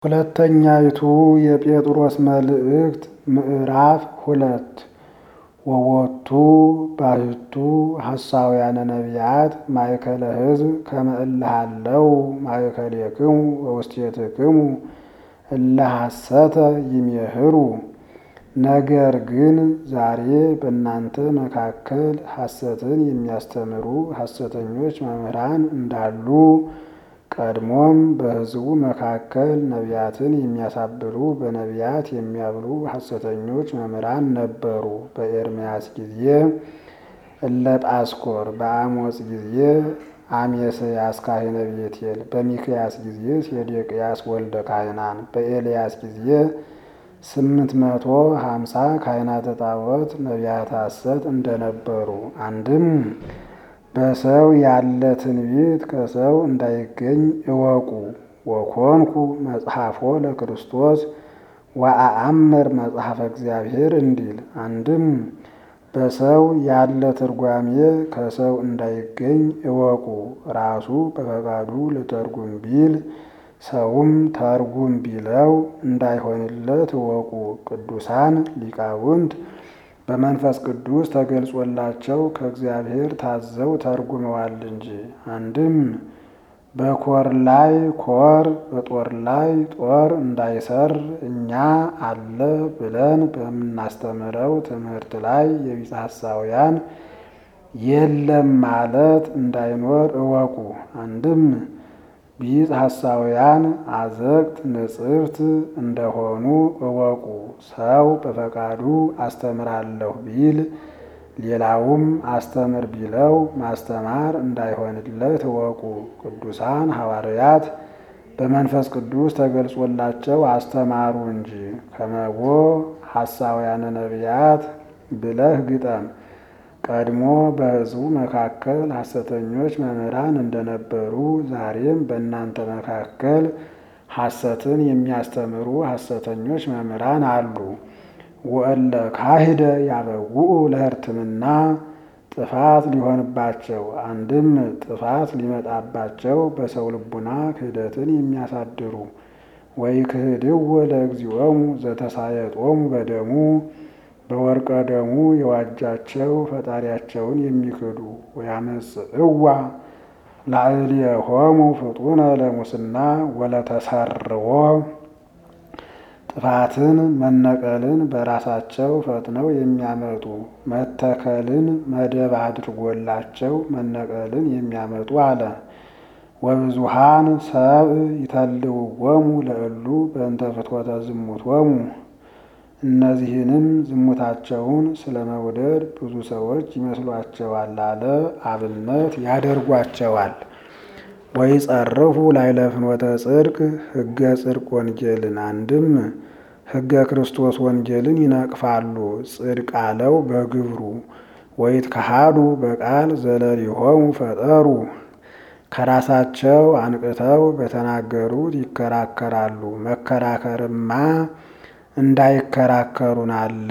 ሁለተኛይቱ የጴጥሮስ መልእክት ምዕራፍ ሁለት ወወቱ ባሕቱ ሐሳውያነ ነቢያት ማእከለ ሕዝብ ከመ እለ ሀለው ማእከሌክሙ ወውስቴትክሙ እለ ሐሰተ ይሜህሩ። ነገር ግን ዛሬ በእናንተ መካከል ሐሰትን የሚያስተምሩ ሐሰተኞች መምህራን እንዳሉ ቀድሞም በሕዝቡ መካከል ነቢያትን የሚያሳብሉ በነቢያት የሚያብሉ ሐሰተኞች መምህራን ነበሩ። በኤርምያስ ጊዜ እለ ጳስኮር፣ በአሞጽ ጊዜ አሜስያስ ካህነ ቤቴል፣ በሚክያስ ጊዜ ሴዴቅያስ ወልደ ካህናን፣ በኤልያስ ጊዜ ስምንት መቶ ሀምሳ ካህናተ ጣዖት ነቢያተ ሐሰት እንደነበሩ አንድም በሰው ያለ ትንቢት ከሰው እንዳይገኝ እወቁ። ወኮንኩ መጽሐፎ ለክርስቶስ ወአአምር መጽሐፈ እግዚአብሔር እንዲል አንድም በሰው ያለ ትርጓሜ ከሰው እንዳይገኝ እወቁ። ራሱ በፈቃዱ ልተርጉም ቢል ሰውም ተርጉም ቢለው እንዳይሆንለት እወቁ። ቅዱሳን ሊቃውንት በመንፈስ ቅዱስ ተገልጾላቸው ከእግዚአብሔር ታዘው ተርጉመዋል እንጂ። አንድም በኮር ላይ ኮር በጦር ላይ ጦር እንዳይሰር እኛ አለ ብለን በምናስተምረው ትምህርት ላይ የቢጸ ሐሳውያን የለም ማለት እንዳይኖር እወቁ። አንድም ቢጸ ሐሳውያን አዘቅት ንጽሕት እንደሆኑ እወቁ። ሰው በፈቃዱ አስተምራለሁ ቢል ሌላውም አስተምር ቢለው ማስተማር እንዳይሆንለት እወቁ። ቅዱሳን ሐዋርያት በመንፈስ ቅዱስ ተገልጾላቸው አስተማሩ እንጂ። ከመቦ ሐሳውያነ ነቢያት ብለህ ግጠም። ቀድሞ በሕዝቡ መካከል ሐሰተኞች መምህራን እንደነበሩ ዛሬም በእናንተ መካከል ሐሰትን የሚያስተምሩ ሐሰተኞች መምህራን አሉ። ወእለ ካሂደ ያበውኡ ለሕርትምና ጥፋት ሊሆንባቸው አንድም ጥፋት ሊመጣባቸው በሰው ልቡና ክህደትን የሚያሳድሩ ወይ ክህድው ለእግዚኦሙ ዘተሳየጦሙ በደሙ በወርቀ ደሙ የዋጃቸው ፈጣሪያቸውን የሚክዱ ወያመጽእዋ ላዕሌሆሙ ፍጡነ ለሙስና ወለተሰርዎ ጥፋትን መነቀልን በራሳቸው ፈጥነው የሚያመጡ መተከልን መደብ አድርጎላቸው መነቀልን የሚያመጡ አለ። ወብዙሃን ሰብእ ይተልውዎሙ ለእሉ በእንተ ፍትወተ ዝሙቶሙ እነዚህንም ዝሙታቸውን ስለ መውደድ ብዙ ሰዎች ይመስሏቸዋል አለ። አብነት ያደርጓቸዋል። ወይ ጸርፉ ላዕለ ፍኖተ ጽድቅ ሕገ ጽድቅ ወንጌልን አንድም ሕገ ክርስቶስ ወንጌልን ይነቅፋሉ። ጽድቅ አለው በግብሩ ወይት ከሃዱ በቃል ዘለሊሆሙ ፈጠሩ ከራሳቸው አንቅተው በተናገሩት ይከራከራሉ። መከራከርማ እንዳይከራከሩን አለ።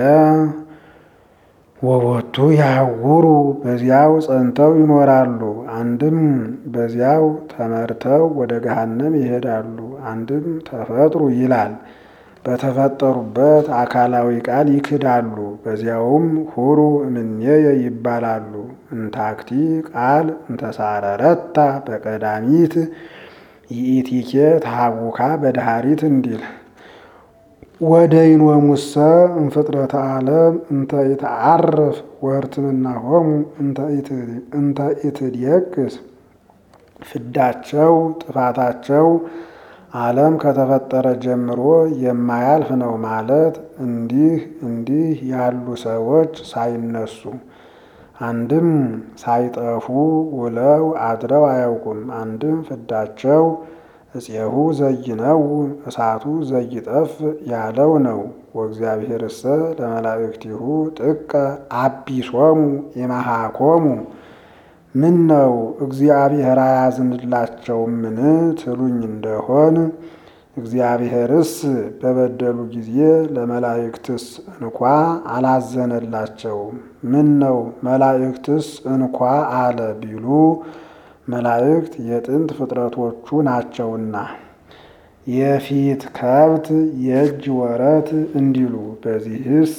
ወቦቱ ያውሩ በዚያው ጸንተው ይኖራሉ። አንድም በዚያው ተመርተው ወደ ገሃነም ይሄዳሉ። አንድም ተፈጥሩ ይላል በተፈጠሩበት አካላዊ ቃል ይክዳሉ። በዚያውም ሁሩ እምኔየ ይባላሉ። እንታክቲ ቃል እንተሳረረታ በቀዳሚት ይኢቲኬ ተሃቡካ በድሃሪት እንዲል ወደ ይንወሙሰ እንፍጥረተ ዓለም እንተ ይተዓርፍ ወሕርትምናሆሙ እንተ ኢትድየቅስ ፍዳቸው ጥፋታቸው ዓለም ከተፈጠረ ጀምሮ የማያልፍ ነው ማለት እንዲህ እንዲህ ያሉ ሰዎች ሳይነሱ አንድም ሳይጠፉ ውለው አድረው አያውቁም። አንድም ፍዳቸው እፄሁ ዘይነው እሳቱ ዘይጠፍ ያለው ነው። ወእግዚአብሔርሰ ለመላእክቲሁ ጥቀ አቢሶሙ ኢመሃኮሙ ምን ነው እግዚአብሔር አያዝንላቸውምን ትሉኝ እንደሆን እግዚአብሔርስ በበደሉ ጊዜ ለመላእክትስ እንኳ አላዘነላቸውም። ምን ነው መላእክትስ እንኳ አለ ቢሉ መላእክት የጥንት ፍጥረቶቹ ናቸውና የፊት ከብት የእጅ ወረት እንዲሉ በዚህስ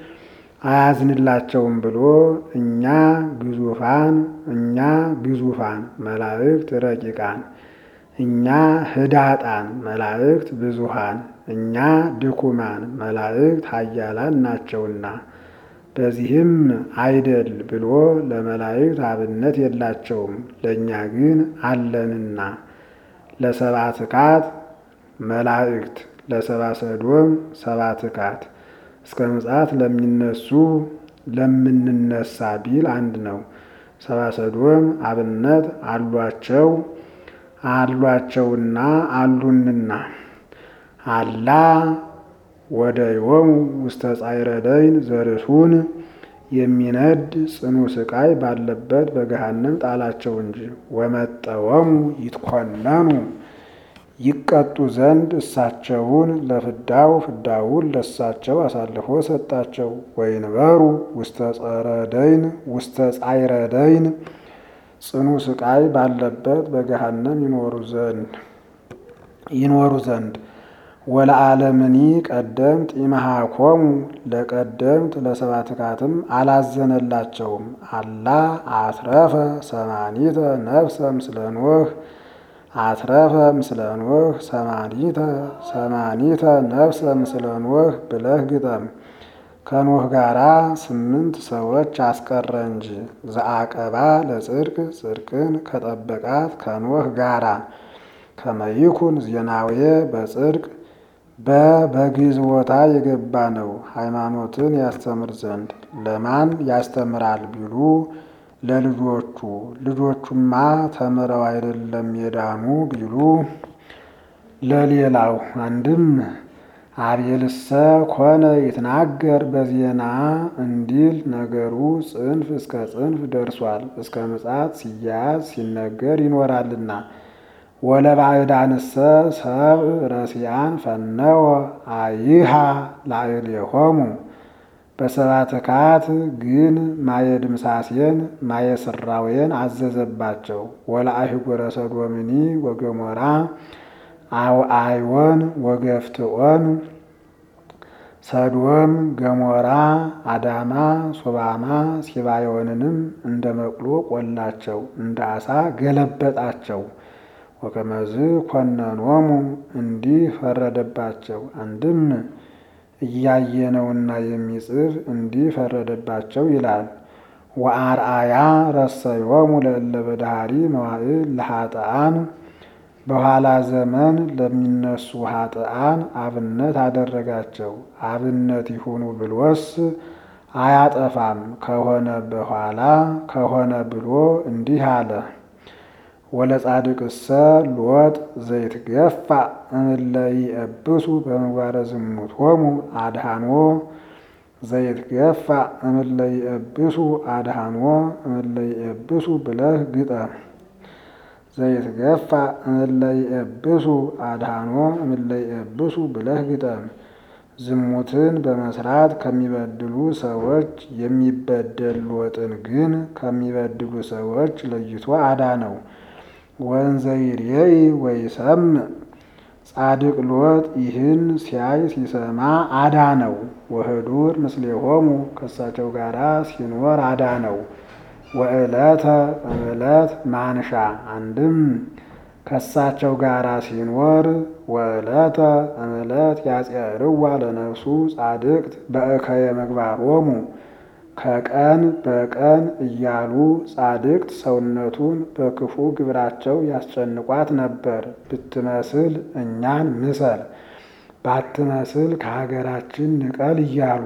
አያዝንላቸውም ብሎ እኛ ግዙፋን እኛ ግዙፋን መላእክት ረቂቃን እኛ ህዳጣን መላእክት ብዙሃን እኛ ድኩማን መላእክት ኃያላን ናቸውና በዚህም አይደል ብሎ ለመላእክት አብነት የላቸውም ለእኛ ግን አለንና ለሰባ ትካት መላእክት ለሰባ ሰዶም ሰባ ትካት እስከ ምጽአት ለሚነሱ ለምንነሳ ቢል አንድ ነው። ሰባ ሰዶም አብነት አሏቸው አሏቸውና አሉንና አላ ወደ ዮሙ ውስተ ጻዕረ ደይን ዘርሱን የሚነድ ጽኑ ስቃይ ባለበት በገሃነም ጣላቸው እንጂ ወመጠወሙ ይትኮነኑ ይቀጡ ዘንድ እሳቸውን ለፍዳው ፍዳውን ለሳቸው አሳልፎ ሰጣቸው። ወይንበሩ ውስተ ጸረ ደይን ውስተ ጻዕረ ደይን ጽኑ ስቃይ ባለበት በገሃነም ይኖሩ ዘንድ ይኖሩ ዘንድ ወለዓለምኒ ቀደምት ኢመሃኮሙ ለቀደምት ለሰባትካትም አላዘነላቸውም። አላ አትረፈ ሰማኒተ ነፍሰ ምስለ ኖህ አትረፈ ምስለ ኖህ ሰማኒተ ሰማኒተ ነፍሰ ምስለ ኖህ ብለህ ግጠም። ከኖህ ጋራ ስምንት ሰዎች አስቀረ እንጂ ዘአቀባ ለጽድቅ ጽድቅን ከጠበቃት ከኖህ ጋራ ከመይኩን ዜናዌ በጽድቅ በበግዝ ቦታ የገባ ነው። ሃይማኖትን ያስተምር ዘንድ ለማን ያስተምራል ቢሉ ለልጆቹ። ልጆቹማ ተምረው አይደለም የዳኑ ቢሉ ለሌላው። አንድም አቤልሰ ኮነ ይትናገር በዜና እንዲል ነገሩ ጽንፍ እስከ ጽንፍ ደርሷል። እስከ ምጽአት ሲያያዝ ሲነገር ይኖራልና ወለባዕዳንሰ ሰብእ ረሲያን ፈነወ አይሃ ላዕሌሆሙ በሰባትካት ግን ማየ ድምሳሴን ማየ ስራዌን አዘዘባቸው። ወለአህጉረ ሰዶምኒ ወገሞራ አውአይወን ወገፍትኦን ሰዶም ገሞራ አዳማ ሶባማ ሲባዮንንም እንደ መቅሎ ቆላቸው፣ እንደ አሳ ገለበጣቸው። ወከመዝ ኮነኖሙ እንዲህ ፈረደባቸው። አንድም እያየነውና የሚጽፍ እንዲህ ፈረደባቸው ይላል። ወአርአያ ረሰዮሙ ለእለ በዳህሪ መዋዕል ለኃጥአን በኋላ ዘመን ለሚነሱ ኃጥአን አብነት አደረጋቸው። አብነት ይሁኑ ብሎስ አያጠፋም። ከሆነ በኋላ ከሆነ ብሎ እንዲህ አለ። ወለጻድቅሰ ሎጥ ዘይትገፋ እምእለ ይእብሱ በምግባረ ዝሙቶሙ አድኃኖ ዘይትገፋ እምእለ ይእብሱ አድኃኖ እምእለ ይእብሱ ብለህ ግጠም። ዘይትገፋ እምእለ ይእብሱ አድኃኖ እምእለ ይእብሱ ብለህ ግጠም። ዝሙትን በመስራት ከሚበድሉ ሰዎች የሚበደል ሎጥን ግን ከሚበድሉ ሰዎች ለይቶ አዳነው። ወንዘ ይርየይ ወይሰምዕ ጻድቅ ሎጥ ይህን ሲያይ ሲሰማ አዳነው። ወህዱር ምስሌሆሙ ከእሳቸው ጋራ ሲኖር አዳነው። ወዕለተ እምዕለት ማንሻ አንድም ከእሳቸው ጋራ ሲኖር ወዕለተ እምዕለት ያጽርዋ ለነፍሱ ጻድቅት በእከየ ምግባሮሙ ከቀን በቀን እያሉ ጻድቅት ሰውነቱን በክፉ ግብራቸው ያስጨንቋት ነበር። ብትመስል እኛን ምሰል፣ ባትመስል ከሀገራችን ንቀል እያሉ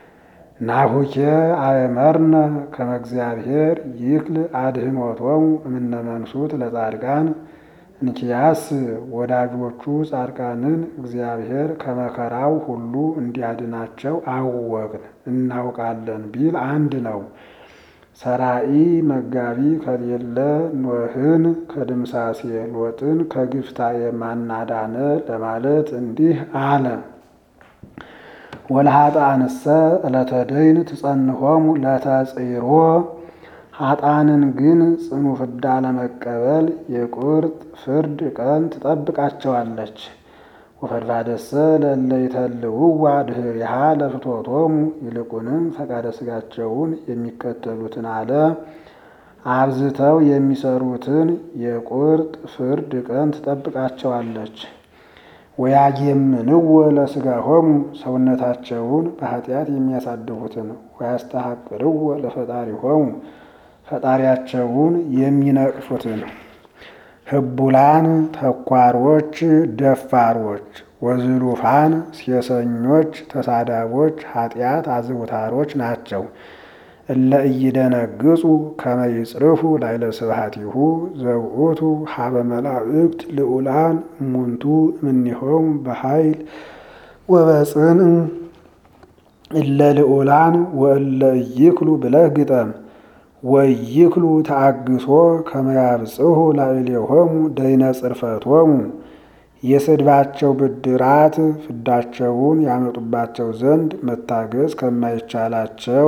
ናሁኬ አእመርነ ከመ እግዚአብሔር ይክል አድኅኖቶሙ እምነ መንሱት ለጻድቃን እንኪያስ ወዳጆቹ ጻድቃንን እግዚአብሔር ከመከራው ሁሉ እንዲያድናቸው አወቅን እናውቃለን ቢል አንድ ነው። ሰራኢ መጋቢ ከሌለ ኖህን ከድምሳሴ ሎጥን ከግፍታዬ ማናዳነ ለማለት እንዲህ አለ። ወለኃጥአንሰ ዕለተ ደይን ትጸንሆሙ ለተጽሮ ኃጥአንን ግን ጽኑ ፍዳ ለመቀበል የቁርጥ ፍርድ ቀን ትጠብቃቸዋለች። ወፈድፋደሰ ለእለ ይተልውዋ ድኅሪሃ ለፍትወቶሙ ይልቁንም ፈቃደ ሥጋቸውን የሚከተሉትን አለ አብዝተው የሚሰሩትን የቁርጥ ፍርድ ቀን ትጠብቃቸዋለች። ወያጌምንዎ ለሥጋሆሙ ሰውነታቸውን በኃጢአት የሚያሳድፉትን ወያስተሐቅርዎ ለፈጣሪሆሙ ፈጣሪያቸውን የሚነቅፉትን ህቡላን ተኳሮች፣ ደፋሮች፣ ወዝሉፋን ሴሰኞች፣ ተሳዳቦች፣ ኃጢአት አዝውታሮች ናቸው። እለ ኢይደነግጹ ከመ ይጽርፉ ላዕለ ስብሐቲሁ ዘውእቱ ሀበ መላእክት ልዑላን እሙንቱ እምኔሆሙ በኃይል ወበጽን እለ ልዑላን ወእለ ኢይክሉ ብለህ ግጠም። ወኢይክሉ ተአግሶ ከመ ያብጽሑ ላዕሌሆሙ ደይነ ጽርፈቶሙ የስድባቸው ብድራት ፍዳቸውን ያመጡባቸው ዘንድ መታገዝ ከማይቻላቸው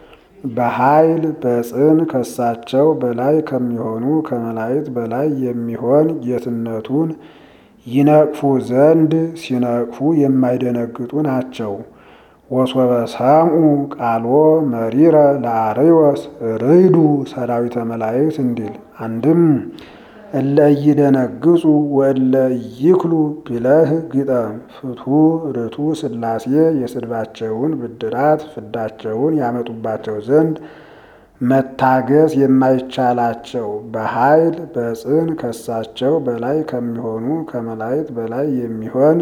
በኃይል በጽን ከሳቸው በላይ ከሚሆኑ ከመላእክት በላይ የሚሆን ጌትነቱን ይነቅፉ ዘንድ ሲነቅፉ የማይደነግጡ ናቸው። ወሶበ ሰምዑ ቃሎ መሪረ ለአርዮስ ርይዱ ሰራዊተ መላእክት እንዲል አንድም እለ ኢይደነግጹ ወእለ ኢይክሉ ቢለህ ግጠም። ፍቱ ርቱ ሥላሴ የስድባቸውን ብድራት ፍዳቸውን ያመጡባቸው ዘንድ መታገስ የማይቻላቸው በኃይል በጽን ከሳቸው በላይ ከሚሆኑ ከመላእክት በላይ የሚሆን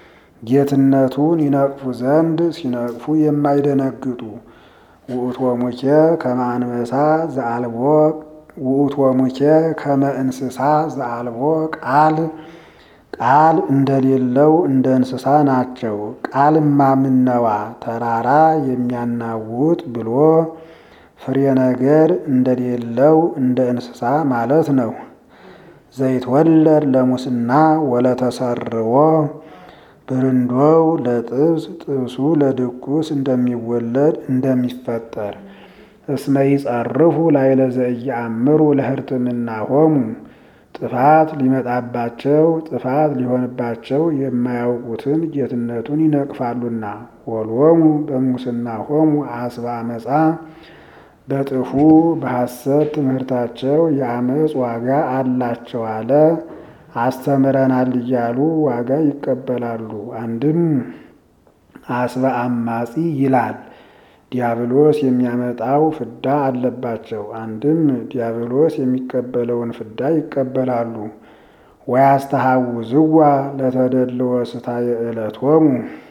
ጌትነቱን ይነቅፉ ዘንድ ሲነቅፉ የማይደነግጡ ውእቶሙኬ ከመ አንበሳ ዘአልቦ ውእቶሙኬ ከመ እንስሳ ዘአልቦ ቃል ቃል እንደሌለው እንደ እንስሳ ናቸው። ቃልማ ምነዋ ተራራ የሚያናውጥ ብሎ ፍሬ ነገር እንደሌለው እንደ እንስሳ ማለት ነው። ዘይትወለድ ለሙስና ወለተሰርዎ ብርንዶው ለጥብስ ጥብሱ ለድቁስ እንደሚወለድ እንደሚፈጠር እስመ ይጸርፉ ላዕለ ዘኢየአምሩ ለሕርትምናሆሙ ጥፋት ሊመጣባቸው ጥፋት ሊሆንባቸው የማያውቁትን ጌትነቱን ይነቅፋሉና። ወሎሙ በሙስናሆሙ አስበ አመፃ በጥፉ በሐሰት ትምህርታቸው የአመፅ ዋጋ አላቸው አለ። አስተምረናል እያሉ ዋጋ ይቀበላሉ። አንድም አስበ አማጺ ይላል ዲያብሎስ የሚያመጣው ፍዳ አለባቸው። አንድም ዲያብሎስ የሚቀበለውን ፍዳ ይቀበላሉ። ወያስተሐውዝዋ ለተደልዎ ስታየ ዕለቶሙ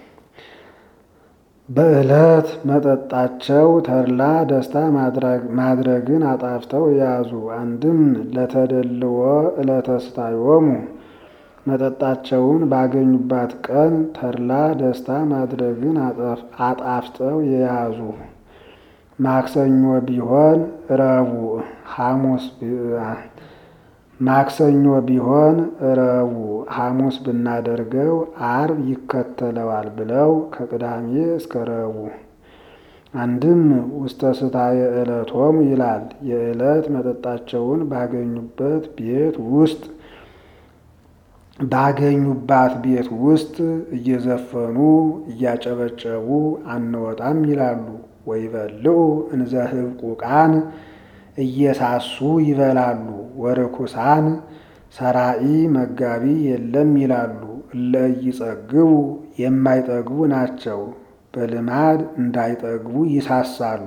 በዕለት መጠጣቸው ተድላ ደስታ ማድረግን አጣፍተው የያዙ። አንድም ለተደልዎ ዕለተ ስታዮሙ መጠጣቸውን ባገኙባት ቀን ተድላ ደስታ ማድረግን አጣፍጠው የያዙ። ማክሰኞ ቢሆን ረቡዕ ሐሙስ ማክሰኞ ቢሆን ረቡዕ ሐሙስ ብናደርገው አርብ ይከተለዋል ብለው ከቅዳሜ እስከ ረቡዕ። አንድም ውስተ ስታየ ዕለቶሙ ይላል የዕለት መጠጣቸውን ባገኙበት ቤት ውስጥ ባገኙባት ቤት ውስጥ እየዘፈኑ እያጨበጨቡ አንወጣም ይላሉ። ወይበልዑ እንዘ ህብቁቃን እየሳሱ ይበላሉ። ወርኩሳን ሰራኢ መጋቢ የለም ይላሉ። እለ ኢይጸግቡ የማይጠግቡ ናቸው። በልማድ እንዳይጠግቡ ይሳሳሉ።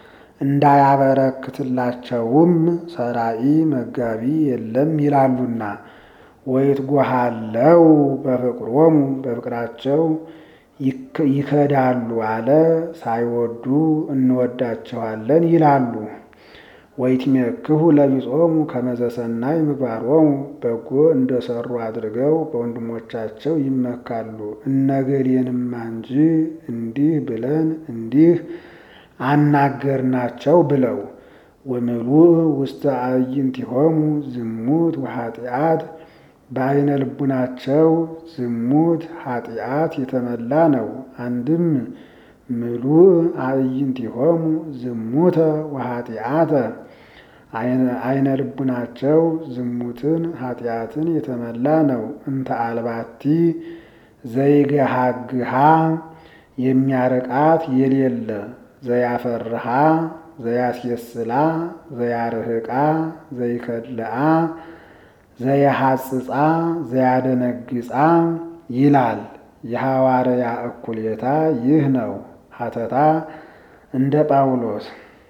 እንዳያበረክትላቸውም ሰራኢ መጋቢ የለም ይላሉና። ወይትጎሃለው በፍቅሮሙ በፍቅራቸው ይከዳሉ አለ። ሳይወዱ እንወዳቸዋለን ይላሉ። ወይትሜክሁ ለቢጾሙ ከመዘ ሰናይ ምግባሮሙ በጎ እንደሰሩ አድርገው በወንድሞቻቸው ይመካሉ። እነገሌንማ እንጂ እንዲህ ብለን እንዲህ አናገርናቸው ብለው ወምሉእ ውስተ አዕይንቲሆሙ ዝሙት ወኃጢአት በዓይነ ልቡናቸው ዝሙት ኃጢአት የተመላ ነው። አንድም ምሉእ አዕይንቲሆሙ ዝሙተ ወኃጢአተ ዓይነ ልቡናቸው ዝሙትን ኃጢአትን የተመላ ነው። እንተ አልባቲ ዘይገሃግሃ የሚያርቃት የሌለ ዘያፈርሃ ዘያስየስላ ዘያርህቃ ዘይከልአ ዘያሐጽጻ ዘያደነግጻ ይላል። የሐዋርያ እኩሌታ ይህ ነው። ሀተታ እንደ ጳውሎስ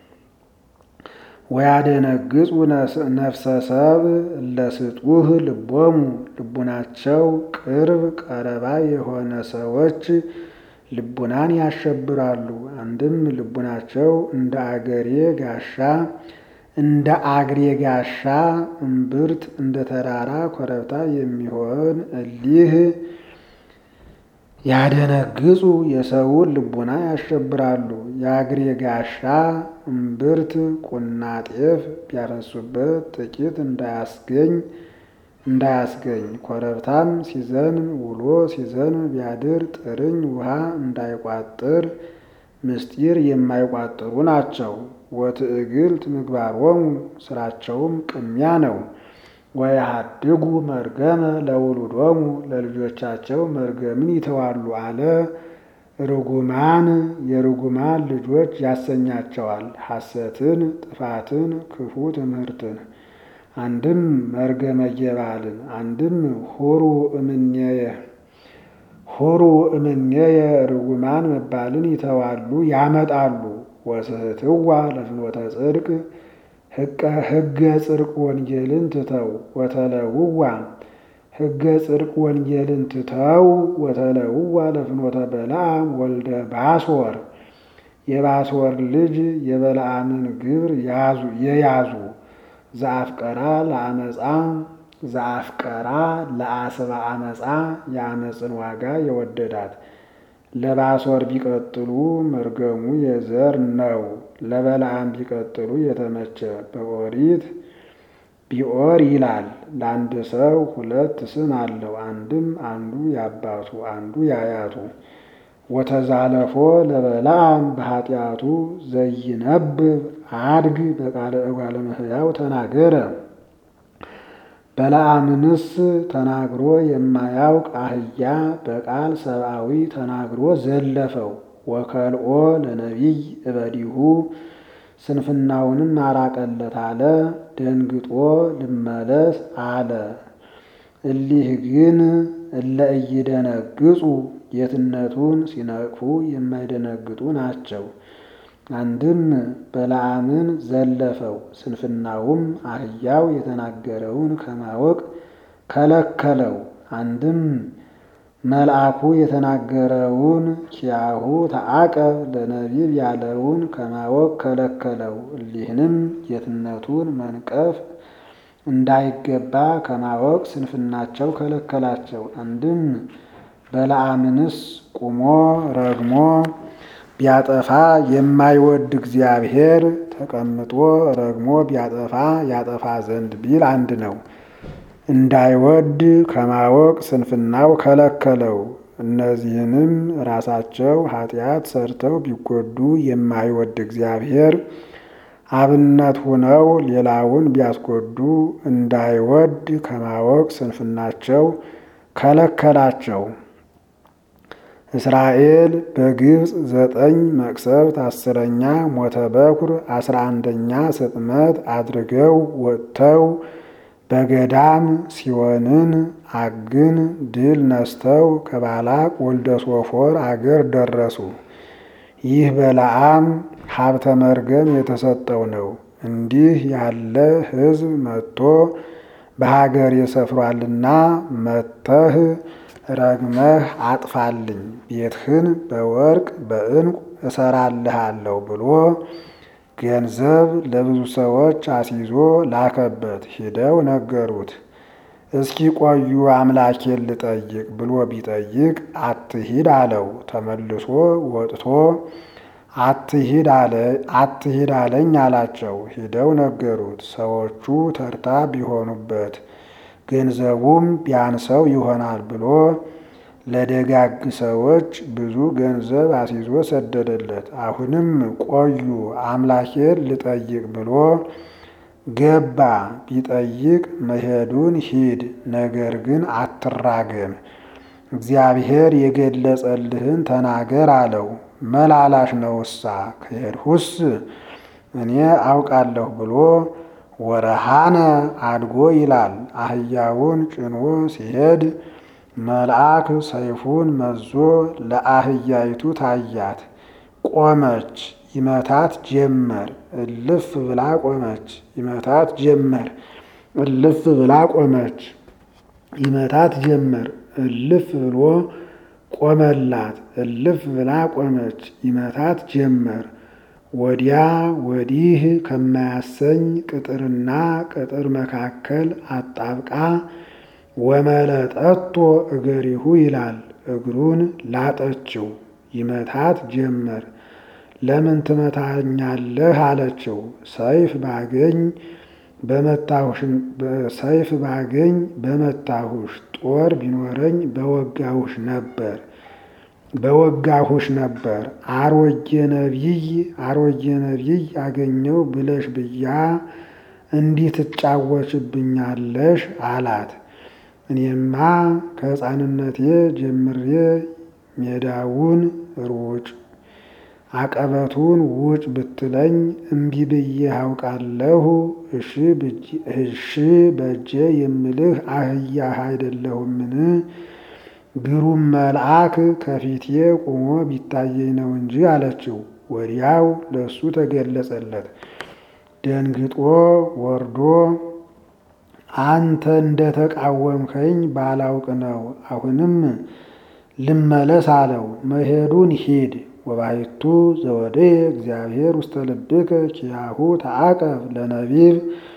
ወያደነግጹ ነፍሰ ሰብ ለስጡህ ልቦሙ ልቡናቸው ቅርብ ቀረባ የሆነ ሰዎች ልቡናን ያሸብራሉ። አንድም ልቡናቸው እንደ አገሬ ጋሻ እንደ አግሬ ጋሻ እምብርት እንደ ተራራ ኮረብታ የሚሆን እሊህ ያደነግጹ የሰውን ልቡና ያሸብራሉ። የአግሬ ጋሻ እምብርት ቁና ጤፍ ቢያፈሱበት ጥቂት እንዳያስገኝ እንዳያስገኝ ኮረብታም ሲዘንብ ውሎ ሲዘንብ ቢያድር ጥርኝ ውሃ እንዳይቋጥር ምስጢር የማይቋጥሩ ናቸው። ወትዕግልት ምግባሮሙ ስራቸውም ቅሚያ ነው። ወያሃድጉ መርገመ ለውሉዶሙ ለልጆቻቸው መርገምን ይተዋሉ አለ። ርጉማን የርጉማን ልጆች ያሰኛቸዋል ሐሰትን፣ ጥፋትን፣ ክፉ ትምህርትን አንድም መርገመ ጌባልን አንድም ሁሩ እምኔየ ሁሩ እምኔየ ርጉማን መባልን ይተዋሉ ያመጣሉ። ወስህትዋ ለፍኖተ ጽድቅ ሕገ ጽድቅ ወንጌልን ትተው ወተለውዋ ሕገ ጽድቅ ወንጌልን ትተው ወተለውዋ ለፍኖተ በለዓም ወልደ ባስወር የባስወር ልጅ የበለዓምን ግብር ያዙ የያዙ ዘአፍቀራ ለአመፃ ዘአፍቀራ ለአስባ አመፃ የአመፅን ዋጋ የወደዳት ለባሶር ቢቀጥሉ መርገሙ የዘር ነው። ለበለዓም ቢቀጥሉ የተመቸ በኦሪት ቢኦር ይላል። ለአንድ ሰው ሁለት ስም አለው። አንድም አንዱ ያባቱ አንዱ ያያቱ። ወተዛለፎ ለበለዓም በኃጢአቱ ዘይነብብ አድግ በቃለ እጓለ እመሕያው ተናገረ። በለዓምንስ ተናግሮ የማያውቅ አህያ በቃል ሰብአዊ ተናግሮ ዘለፈው። ወከልኦ ለነቢይ እበዲሁ ስንፍናውንም አራቀለት አለ። ደንግጦ ልመለስ አለ። እሊህ ግን እለ ኢይደነግጹ ጌትነቱን ሲነቅፉ የማይደነግጡ ናቸው። አንድም በለዓምን ዘለፈው፣ ስንፍናውም አህያው የተናገረውን ከማወቅ ከለከለው። አንድም መልአኩ የተናገረውን ኪያሁ ተአቀብ ለነቢብ ያለውን ከማወቅ ከለከለው። እሊህንም ጌትነቱን መንቀፍ እንዳይገባ ከማወቅ ስንፍናቸው ከለከላቸው። አንድም በለዓምንስ ቁሞ ረግሞ ቢያጠፋ የማይወድ እግዚአብሔር ተቀምጦ ረግሞ ቢያጠፋ ያጠፋ ዘንድ ቢል አንድ ነው። እንዳይወድ ከማወቅ ስንፍናው ከለከለው። እነዚህንም ራሳቸው ኃጢአት ሰርተው ቢጎዱ የማይወድ እግዚአብሔር አብነት ሁነው ሌላውን ቢያስጎዱ እንዳይወድ ከማወቅ ስንፍናቸው ከለከላቸው። እስራኤል በግብፅ ዘጠኝ መቅሰፍት አስረኛ ሞተ በኩር አስራ አንደኛ ስጥመት አድርገው ወጥተው በገዳም ሲሆንን አግን ድል ነስተው ከባላቅ ወልደ ሶፎር አገር ደረሱ። ይህ በለዓም ሀብተ መርገም የተሰጠው ነው። እንዲህ ያለ ሕዝብ መጥቶ በሀገር የሰፍሯልና መተህ ረግመህ አጥፋልኝ፣ ቤትህን በወርቅ በዕንቁ እሰራልሃለሁ ብሎ ገንዘብ ለብዙ ሰዎች አስይዞ ላከበት። ሂደው ነገሩት። እስኪ ቆዩ አምላኬን ልጠይቅ ብሎ ቢጠይቅ አትሂድ አለው። ተመልሶ ወጥቶ አትሂድ አለኝ አላቸው። ሂደው ነገሩት። ሰዎቹ ተርታ ቢሆኑበት ገንዘቡም ቢያንሰው ይሆናል ብሎ ለደጋግ ሰዎች ብዙ ገንዘብ አስይዞ ሰደደለት። አሁንም ቆዩ አምላኬን ልጠይቅ ብሎ ገባ። ቢጠይቅ መሄዱን ሂድ፣ ነገር ግን አትራገም፣ እግዚአብሔር የገለጸልህን ተናገር አለው። መላላሽ ነውሳ ከሄድሁስ እኔ አውቃለሁ ብሎ ወረሃነ አድጎ ይላል። አህያውን ጭኖ ሲሄድ መልአክ ሰይፉን መዞ ለአህያይቱ ታያት። ቆመች፣ ይመታት ጀመር። እልፍ ብላ ቆመች፣ ይመታት ጀመር። እልፍ ብላ ቆመች፣ ይመታት ጀመር። እልፍ ብሎ ቆመላት። እልፍ ብላ ቆመች፣ ይመታት ጀመር። ወዲያ ወዲህ ከማያሰኝ ቅጥርና ቅጥር መካከል አጣብቃ ወመለጠቶ እገሪሁ ይላል። እግሩን ላጠችው፣ ይመታት ጀመር። ለምን ትመታኛለህ አለችው። ሰይፍ ባገኝ በመታሁሽ ሰይፍ ባገኝ በመታሁሽ፣ ጦር ቢኖረኝ በወጋሁሽ ነበር በወጋሁሽ ነበር። አሮጌ ነቢይ አሮጌ ነቢይ አገኘው ብለሽ ብያ እንዲህ ትጫወችብኛለሽ አላት። እኔማ ከሕፃንነቴ ጀምሬ ሜዳውን ሩጭ አቀበቱን ውጭ ብትለኝ እምቢ ብዬ አውቃለሁ። እሺ በእጄ የምልህ አህያህ አይደለሁምን? ግሩም መልአክ ከፊቴ ቆሞ ቢታየኝ ነው እንጂ አለችው። ወዲያው ለእሱ ተገለጸለት። ደንግጦ ወርዶ አንተ እንደተቃወምከኝ ባላውቅ ነው። አሁንም ልመለስ አለው። መሄዱን ሂድ ወባሕቱ ዘወደየ እግዚአብሔር ውስተ ልብከ ኪያሁ ተአቀብ ለነቢብ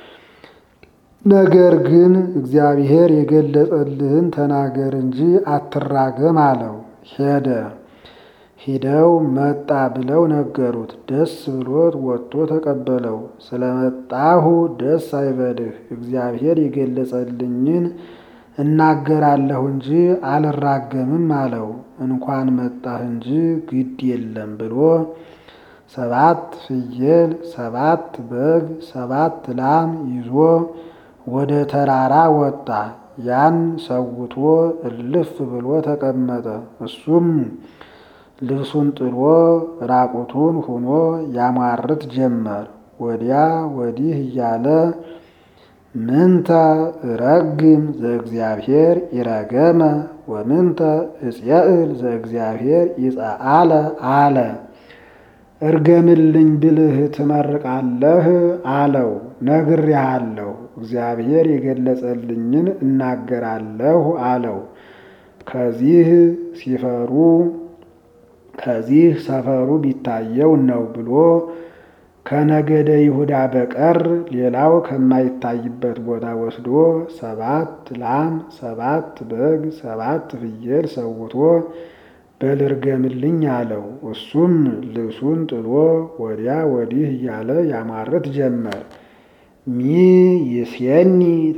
ነገር ግን እግዚአብሔር የገለጸልህን ተናገር እንጂ አትራገም አለው። ሄደ። ሂደው መጣ ብለው ነገሩት። ደስ ብሎት ወጥቶ ተቀበለው። ስለመጣሁ ደስ አይበልህ፣ እግዚአብሔር የገለጸልኝን እናገራለሁ እንጂ አልራገምም አለው። እንኳን መጣህ እንጂ ግድ የለም ብሎ ሰባት ፍየል፣ ሰባት በግ፣ ሰባት ላም ይዞ ወደ ተራራ ወጣ። ያን ሰውቶ እልፍ ብሎ ተቀመጠ። እሱም ልብሱን ጥሎ ራቁቱን ሆኖ ያሟርት ጀመር። ወዲያ ወዲህ እያለ ምንተ እረግም ዘእግዚአብሔር ይረገመ ወምንተ እጽየእል ዘእግዚአብሔር ይጸአለ አለ። እርገምልኝ ብልህ ትመርቃለህ አለው። ነግሬሃለሁ፣ እግዚአብሔር የገለጸልኝን እናገራለሁ አለው። ከዚህ ሲፈሩ ከዚህ ሰፈሩ ቢታየው ነው ብሎ ከነገደ ይሁዳ በቀር ሌላው ከማይታይበት ቦታ ወስዶ ሰባት ላም፣ ሰባት በግ፣ ሰባት ፍየል ሰውቶ በልርገምልኝ አለው። እሱም ልብሱን ጥሎ ወዲያ ወዲህ እያለ ያማርት ጀመር። ሚ ይሴኒ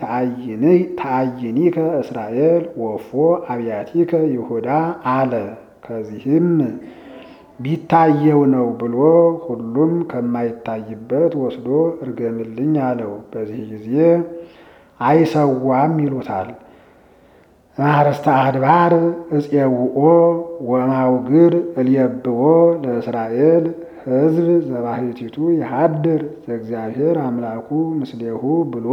ተአይኒከ እስራኤል ወፎ አብያቲከ ይሁዳ አለ። ከዚህም ቢታየው ነው ብሎ ሁሉም ከማይታይበት ወስዶ እርገምልኝ አለው። በዚህ ጊዜ አይሰዋም ይሉታል። ማርስተ አድባር እፄውኦ ወማውግር እልየብዎ ለእስራኤል ሕዝብ ዘባሕቲቱ ይሃድር ዘእግዚአብሔር አምላኩ ምስሌሁ ብሎ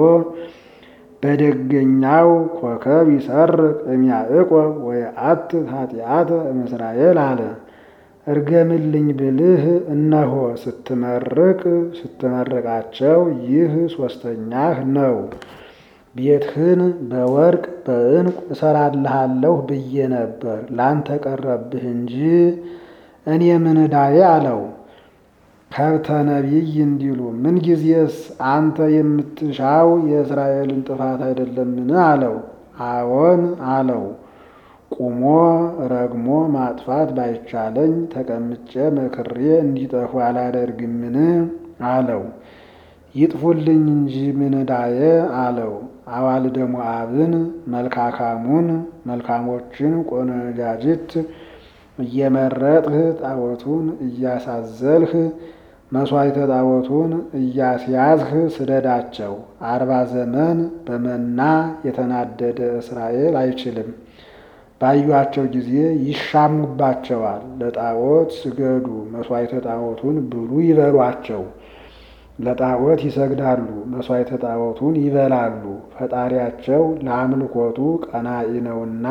በደገኛው ኮከብ ይሰርቅ እምያዕቆብ ወየአትት ኃጢአተ እምእስራኤል አለ። እርገምልኝ ብልህ እነሆ ስትመርቅ ስትመርቃቸው ይህ ሦስተኛህ ነው። ቤትህን በወርቅ በዕንቁ እሰራልሃለሁ ብዬ ነበር፣ ላንተ ቀረብህ እንጂ እኔ ምን ዕዳዬ አለው። ከብተ ነቢይ እንዲሉ ምንጊዜስ አንተ የምትሻው የእስራኤልን ጥፋት አይደለምን? አለው። አዎን አለው። ቁሞ ረግሞ ማጥፋት ባይቻለኝ ተቀምጬ መክሬ እንዲጠፉ አላደርግምን? አለው። ይጥፉልኝ እንጂ ምን ዕዳዬ አለው። አዋልደ ሞዓብን መልካካሙን መልካሞችን ቆነጃጅት እየመረጥህ ጣዖቱን እያሳዘልህ መሥዋዕተ ጣዖቱን እያስያዝህ ስደዳቸው። አርባ ዘመን በመና የተናደደ እስራኤል አይችልም። ባዩአቸው ጊዜ ይሻሙባቸዋል። ለጣዖት ስገዱ፣ መሥዋዕተ ጣዖቱን ብሉ ይበሏቸው። ለጣዖት ይሰግዳሉ፣ መሥዋዕተ ጣዖቱን ይበላሉ። ፈጣሪያቸው ለአምልኮቱ ቀናኢ ነውና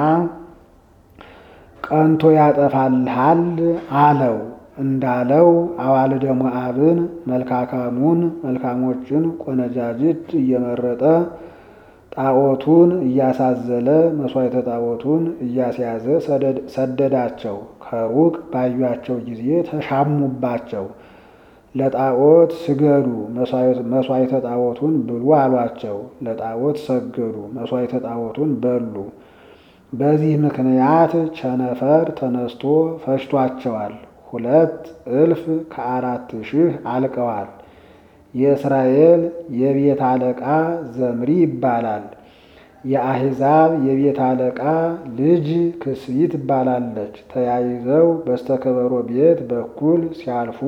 ቀንቶ ያጠፋልሃል አለው። እንዳለው አዋልደ ሞዓብን መልካካሙን መልካሞችን ቆነጃጅት እየመረጠ ጣዖቱን እያሳዘለ መሥዋዕተ ጣዖቱን እያስያዘ ሰደዳቸው። ከሩቅ ባዩአቸው ጊዜ ተሻሙባቸው። ለጣዖት ስገዱ፣ መሥዋዕተ ጣዖቱን ብሉ አሏቸው። ለጣዖት ሰገዱ፣ መሥዋዕተ ጣዖቱን በሉ። በዚህ ምክንያት ቸነፈር ተነስቶ ፈጅቷቸዋል። ሁለት እልፍ ከአራት ሺህ አልቀዋል። የእስራኤል የቤት አለቃ ዘምሪ ይባላል። የአሕዛብ የቤት አለቃ ልጅ ክስይት ትባላለች። ተያይዘው በስተከበሮ ቤት በኩል ሲያልፉ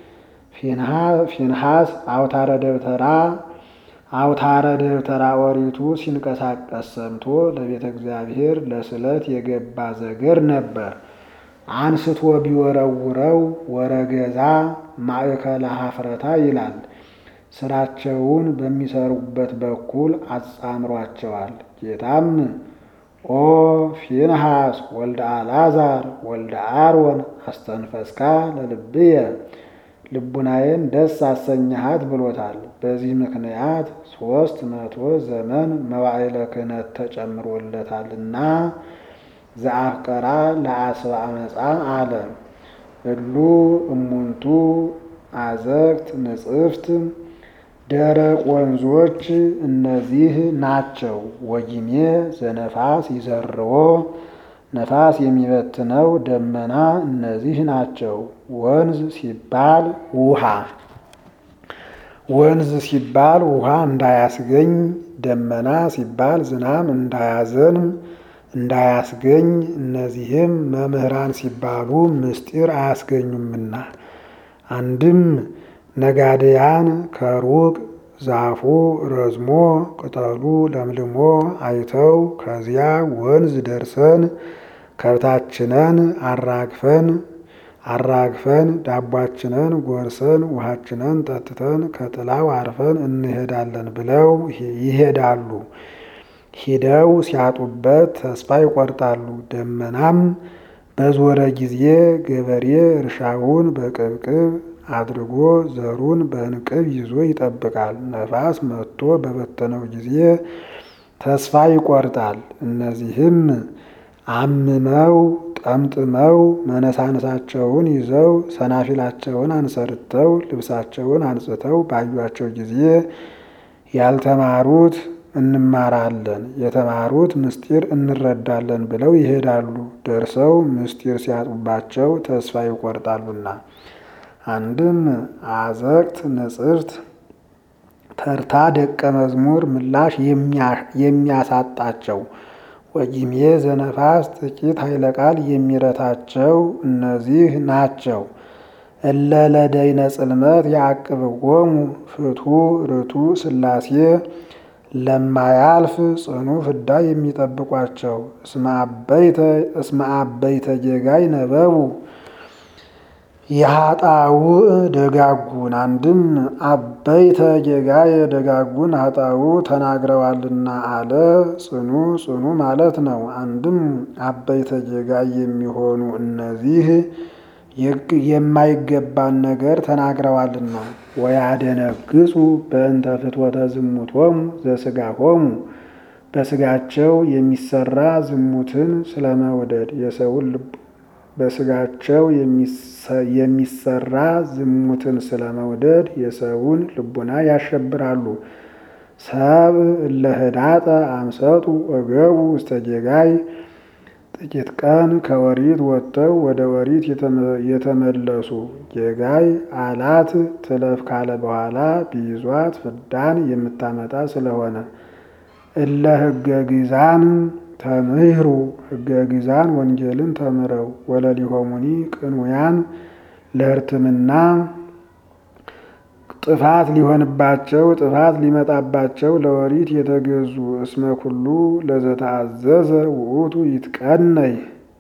ፊንሐስ አውታረ ደብተራ አውታረ ደብተራ ኦሪቱ ሲንቀሳቀስ ሰምቶ ለቤተ እግዚአብሔር ለስለት የገባ ዘገር ነበር። አንስቶ ቢወረውረው ወረገዛ ማእከለ ሀፍረታ ይላል። ስራቸውን በሚሰሩበት በኩል አጻምሯቸዋል። ጌታም ኦ ፊንሐስ ወልደ አልዓዛር ወልደ አሮን አስተንፈስካ ለልብየ ልቡናዬን ደስ አሰኘሃት ብሎታል። በዚህ ምክንያት ሦስት መቶ ዘመን መዋዕለ ክህነት ተጨምሮለታልና ዘአፍቀራ ለአስበ አመፃ አለ። እሉ እሙንቱ አዘግት ንጽፍት ደረቅ ወንዞች እነዚህ ናቸው። ወጊሜ ዘነፋስ ይዘርዎ ነፋስ የሚበትነው ደመና እነዚህ ናቸው። ወንዝ ሲባል ውሃ ወንዝ ሲባል ውሃ እንዳያስገኝ፣ ደመና ሲባል ዝናብ እንዳያዘንም እንዳያስገኝ እነዚህም መምህራን ሲባሉ ምስጢር አያስገኙምና አንድም ነጋድያን ከሩቅ ዛፉ ረዝሞ ቅጠሉ ለምልሞ አይተው ከዚያ ወንዝ ደርሰን ከብታችንን አራግፈን አራግፈን ዳቧችንን ጎርሰን ውሃችንን ጠጥተን ከጥላው አርፈን እንሄዳለን ብለው ይሄዳሉ። ሂደው ሲያጡበት ተስፋ ይቆርጣሉ። ደመናም በዞረ ጊዜ ገበሬ እርሻውን በቅብቅብ አድርጎ ዘሩን በእንቅብ ይዞ ይጠብቃል። ነፋስ መጥቶ በበተነው ጊዜ ተስፋ ይቆርጣል። እነዚህም አምመው ጠምጥመው መነሳነሳቸውን ይዘው ሰናፊላቸውን አንሰርተው ልብሳቸውን አንጽተው ባዩአቸው ጊዜ ያልተማሩት እንማራለን የተማሩት ምስጢር እንረዳለን ብለው ይሄዳሉ። ደርሰው ምስጢር ሲያጡባቸው ተስፋ ይቆርጣሉና አንድም አዘቅት ንጽርት ተርታ ደቀ መዝሙር ምላሽ የሚያሳጣቸው ወጊሜ ዘነፋስ ጥቂት ኃይለ ቃል የሚረታቸው እነዚህ ናቸው። እለ ለደይነ ጽልመት ያዕቅብዎሙ ፍቱ ርቱ ሥላሴ ለማያልፍ ጽኑ ፍዳ የሚጠብቋቸው እስመ አበይተ ጌጋይ ነበቡ የሀጣው ደጋጉን አንድም አበይተ ጌጋይ ደጋጉን ሀጣው ተናግረዋልና አለ። ጽኑ ጽኑ ማለት ነው። አንድም አበይተ ጌጋይ የሚሆኑ እነዚህ የማይገባን ነገር ተናግረዋልና ወያደነግጹ በእንተ ፍትወተ ዝሙቶሙ ዘሥጋሆሙ በስጋቸው የሚሰራ ዝሙትን ስለመውደድ የሰውን ልብ በስጋቸው የሚሰራ ዝሙትን ስለመውደድ የሰውን ልቡና ያሸብራሉ። ሰብ እለ ህዳጠ አምሰጡ ወገቡ ውስተ ጌጋይ ጥቂት ቀን ከወሪት ወጥተው ወደ ወሪት የተመለሱ ጌጋይ አላት ትለፍ ካለ በኋላ ቢይዟት ፍዳን የምታመጣ ስለሆነ እለ ህገ ግዛን ተምህሩ ህገ ግዛን ወንጌልን ተምረው ወለሊሆሙኒ ቅንውያን ለህርትምና ጥፋት ሊሆንባቸው ጥፋት ሊመጣባቸው ለኦሪት የተገዙ እስመ ኩሉ ለዘተአዘዘ ውእቱ ይትቀነይ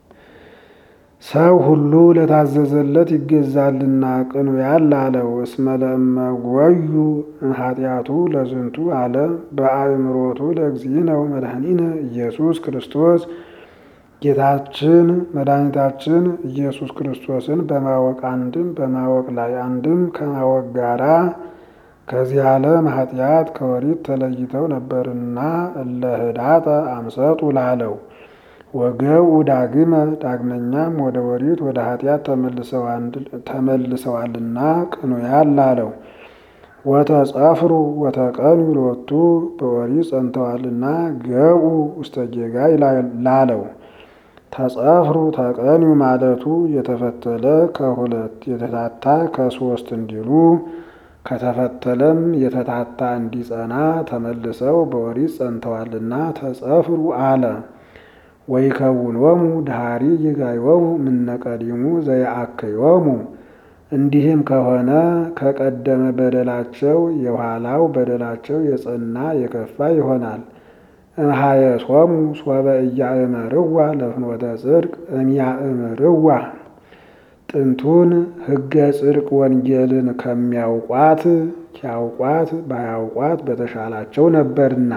ሰው ሁሉ ለታዘዘለት ይገዛልና ቅኑያን ላለው እስመ ለእመ ጐዩ እምኃጢአቱ ለዝንቱ ዓለም በአእምሮቱ ለእግዚእነ ወመድኃኒነ ኢየሱስ ክርስቶስ ጌታችን መድኃኒታችን ኢየሱስ ክርስቶስን በማወቅ አንድም በማወቅ ላይ አንድም ከማወቅ ጋራ ከዚህ ዓለም ኃጢአት ከኦሪት ተለይተው ነበርና እለ ህዳጠ አምሰጡ ላለው ወገብኡ ዳግመ ዳግመኛም ወደ ኦሪት ወደ ኃጢአት ተመልሰዋልና ቅኑያን ላለው ወተጸፍሩ ወተቀኑ ሎቱ በኦሪት ጸንተዋልና ገብኡ ውስተ ጌጋይ ላለው ተጸፍሩ ተቀኑ ማለቱ የተፈተለ ከሁለት የተታታ ከሶስት እንዲሉ ከተፈተለም የተታታ እንዲጸና ተመልሰው በኦሪት ጸንተዋልና ተጸፍሩ አለ። ወይከውኖሙ ድሃሪ ይጋዮሙ ምነቀዲሙ ዘየአክዮሙ እንዲህም ከሆነ ከቀደመ በደላቸው የኋላው በደላቸው የጸና የከፋ ይሆናል። እምሃየሶሙ ሶበ እያእመርዋ ለፍኖተ ጽድቅ እምያእምርዋ ጥንቱን ሕገ ጽድቅ ወንጌልን ከሚያውቋት ኪያውቋት ባያውቋት በተሻላቸው ነበርና።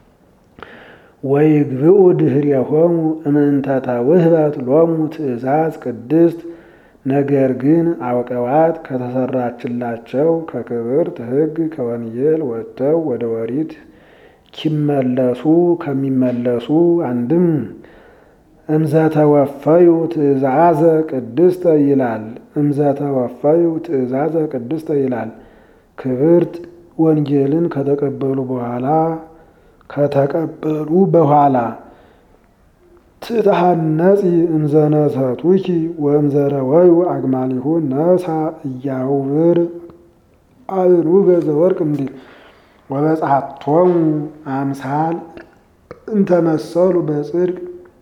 ወይግብኡ ድኅሬሆሙ እምእንተ ተውህበት ሎሙ ትእዛዝ ቅድስት ነገር ግን አውቀዋት ከተሰራችላቸው ከክብርት ሕግ ከወንጌል ወጥተው ወደ ኦሪት ኪመለሱ ከሚመለሱ አንድም እምዘተወፈዩ ትእዛዘ ቅድስተ ይላል። እምዘተወፈዩ ትእዛዘ ቅድስተ ይላል። ክብርት ወንጌልን ከተቀበሉ በኋላ ከተቀበሉ በኋላ ትትሐነጺ እምዘነሰቱኪ ወእምዘረወዩ አግማሊሁ ነሳ እያውብር አብኑገ ዘወርቅ እንዲል ወበጽሐቶሙ አምሳል እንተመሰሉ በጽድቅ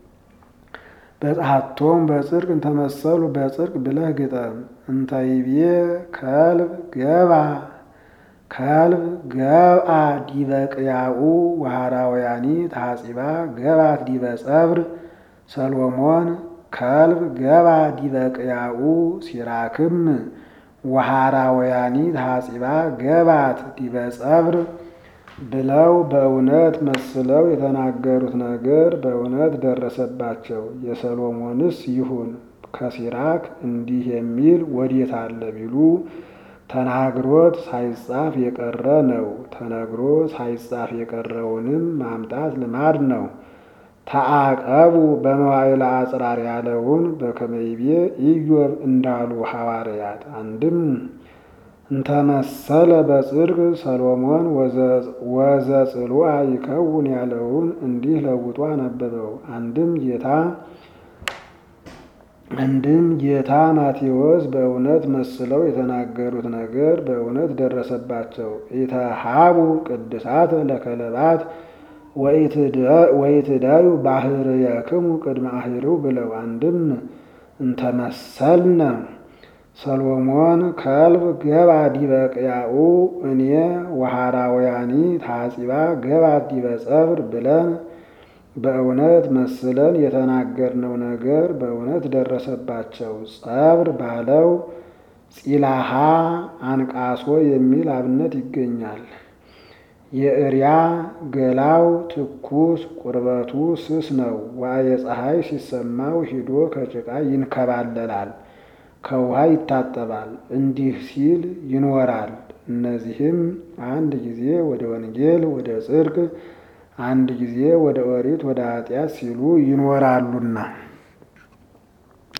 በጽሐቶም በጽድቅ እንተመሰሉ በጽድቅ ብለህ ግጠም። እንተይቤ ከልብ ገባ ከልብ ገብአ ዲበ ቅያኡ ወሃራውያኒ ታጺባ ገባት ዲበ ጸብር ሰሎሞን ከልብ ገባ ዲበ ቅያኡ ሲራክም ወሃራውያኒ ታጺባ ገባት ዲበ ጸብር ብለው በእውነት መስለው የተናገሩት ነገር በእውነት ደረሰባቸው። የሰሎሞንስ ይሁን ከሲራክ እንዲህ የሚል ወዴት አለ ቢሉ ተናግሮት ሳይጻፍ የቀረ ነው። ተነግሮ ሳይጻፍ የቀረውንም ማምጣት ልማድ ነው። ተአቀቡ በመዋዕለ አጽራር ያለውን በከመይቤ ኢዮብ እንዳሉ ሐዋርያት አንድም እንተመሰለ በጽድቅ ሰሎሞን ወዘጽሉአ ይከውን ያለውን እንዲህ ለውጦ አነበበው። አንድም ጌታ አንድም ጌታ ማቴዎስ በእውነት መስለው የተናገሩት ነገር በእውነት ደረሰባቸው። ኢተሃቡ ቅድሳት ለከለባት ወኢትዳዩ ባህርየክሙ ቅድመ አሂሩ ብለው አንድም እንተመሰልነ ሰሎሞን ከልብ ገባ ዲበ ቅያኡ እኔ ወሃራውያኒ ታጺባ ገባት ዲበ ጸብር ብለን በእውነት መስለን የተናገርነው ነገር በእውነት ደረሰባቸው። ጸብር ባለው ጺላሃ አንቃሶ የሚል አብነት ይገኛል። የእሪያ ገላው ትኩስ ቁርበቱ ስስ ነው። ዋየ ፀሐይ ሲሰማው ሂዶ ከጭቃ ይንከባለላል፣ ከውሃ ይታጠባል፣ እንዲህ ሲል ይኖራል። እነዚህም አንድ ጊዜ ወደ ወንጌል ወደ ጽድቅ አንድ ጊዜ ወደ ኦሪት ወደ ኃጢአት ሲሉ ይኖራሉና